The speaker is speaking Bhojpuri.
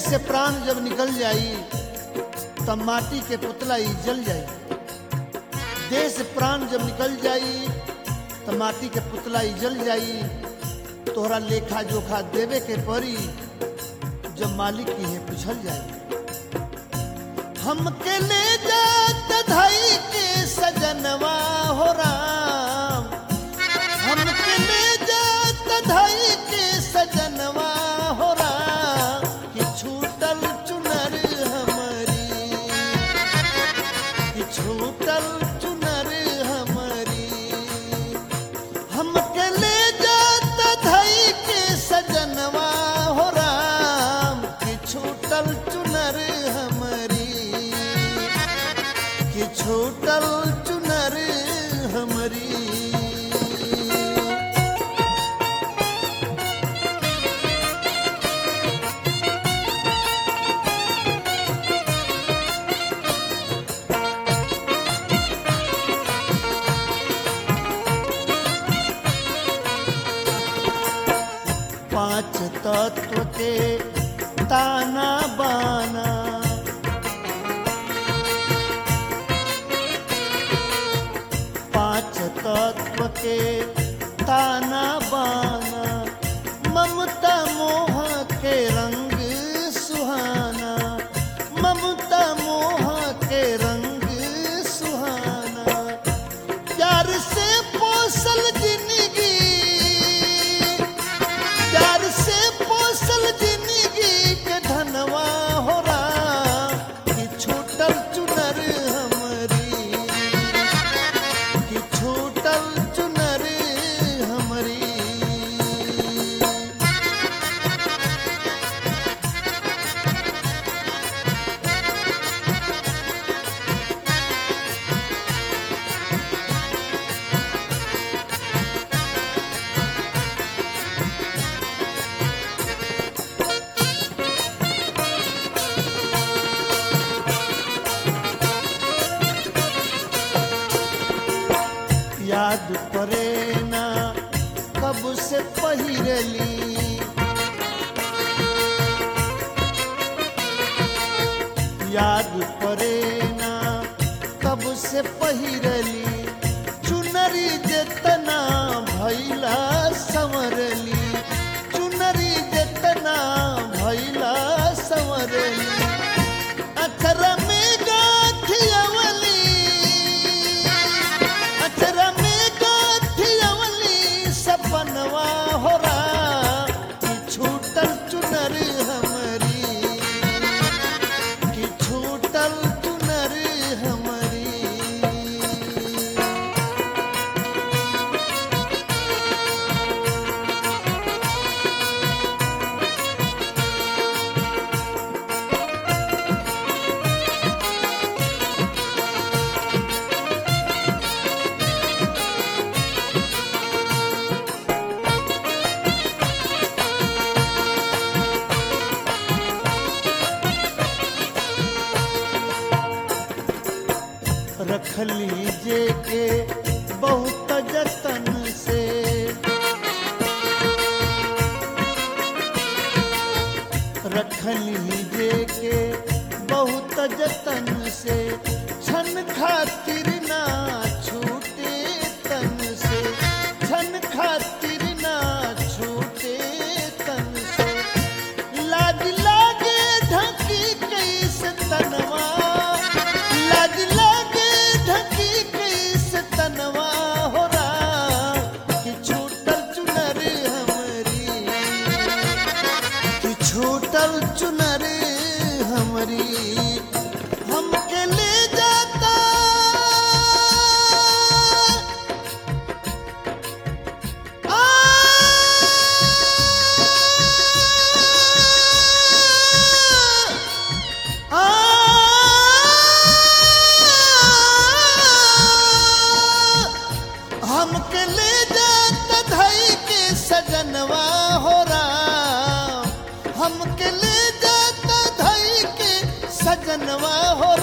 से प्राण जब निकल जाई तब माटी के पुतला ही जल जाई देह से प्राण जब निकल जाई तब माटी के पुतला ही जल जाई तोहरा लेखा जोखा देवे के परी जब मालिक की है पूछल जाई हमके ले जात धाई के सजनवा हो राम हमके ले जात धाई के सजनवा हो राम कि छूटल चुनर हमारी कि छूटल चुनर हमारी हमके ले जात धाई के सजनवा हो राम कि छूटल चुनर हमारी कि छूटल चुनर हमारी पांच तत्व के ताना बाना पांच तत्व के ताना बाना ममता मोह के रंग सुहाना ममता मोह के रंग सुहाना प्यार से पोसल जिंदगी प्यार से पोसल जिंदगी के धनवा हो राम कि छूटल चुनर हमारी कि छूटल चुनर हमारी याद परे ना कब से पहिरली याद परे ना कब से पहिरली चुनरी जेतना भैला संवरली चुनरी जेतना भैला संवरली अखरा में गाथियवली अखरा में गाथियवली सपनवा हो राम कि छूटल चुनर हमारी कि छूटल चुनर हमारी रख लीजे के बहुत जतन से रख लीजे के बहुत जतन से छन खातिर ना छूटे तन से छन खातिर ना छूटे तन से लाज लागे ढकी कैस तनवा लाज लागे ढकी कैस तनवा हो राम कि छूटल चुनर हमारी कि छूटल चुनर हमारी हमके ले जाता आ हमके ले जात धई के सजनवा हो राम हमके ले जात धई के सजनवा हो